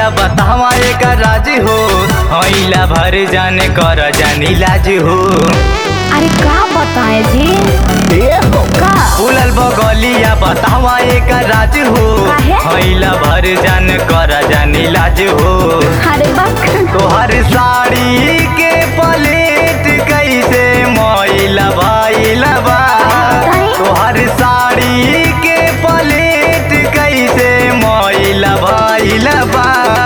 बगलिया बतावा एक राज हो हईला भर जाने कर जानी लाज हो अरे का बताए जी का फूलल बगलिया बतावा एक राज हो काहे? हईला भर जान कर जानी लाज हो अरे बक तोहर साड़ी के पलेट कैसे मैला भइला बा काहे? तोहर साड़ी के पलेट कैसे मैला भइला बा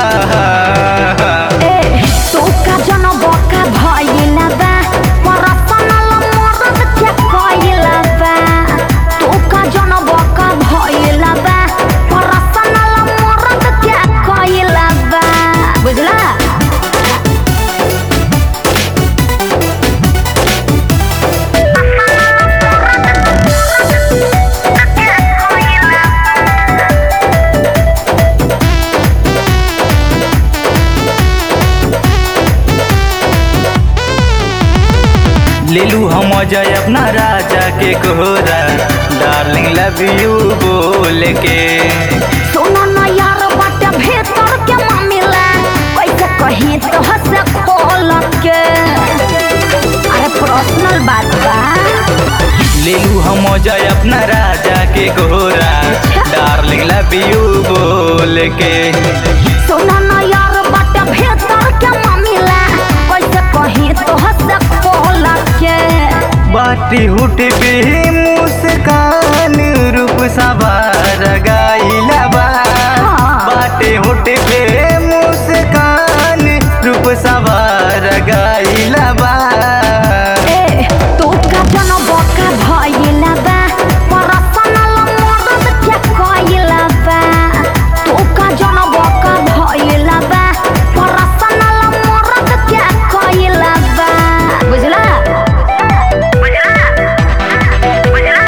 ए तू का जन बका भइला बा परसनल मरद के कइला बा तू का जन बका भइला बा परसनल मरद के कइला बा बुझला लेलू हम जय अपना राजा के कोहरा डार्लिंग लव यू बोल के सुनो न यार बाटे भीतर के मामिला कैसे कहीं तो हंसे खोल के अरे पर्सनल बात बा लेलू हम जय अपना राजा के कोहरा डार्लिंग लव यू बोल के सुनो न यार बाटे भीतर के मामिला कैसे कहीं तो हंसे खोल के बाटी हुट पे मुस्कान रूप सवार गाइला बा हाँ। बाटे हुट पे मुस्कान रूप सवार गाइला बा ए तू का जन बका भइला बा पर्सनल मदद के कइला बा तू का जन बका भइला बा पर्सनल मदद के कइला बा बुझला बुझला बुझला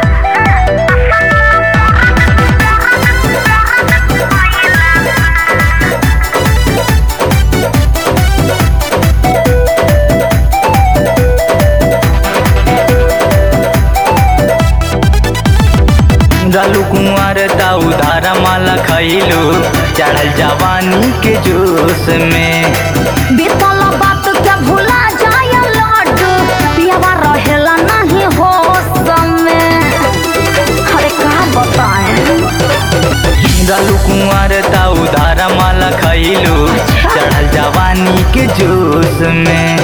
डालू कुंवर ताऊ धारा माला खैलू चढ़ल जवानी के जोश में बीतल बात के भुला जाय लड्डू पियावा रहेला नहीं होश में अरे का बताएं डालू कुंवर ताऊ धारा माला खैलू चढ़ल जवानी के जोश में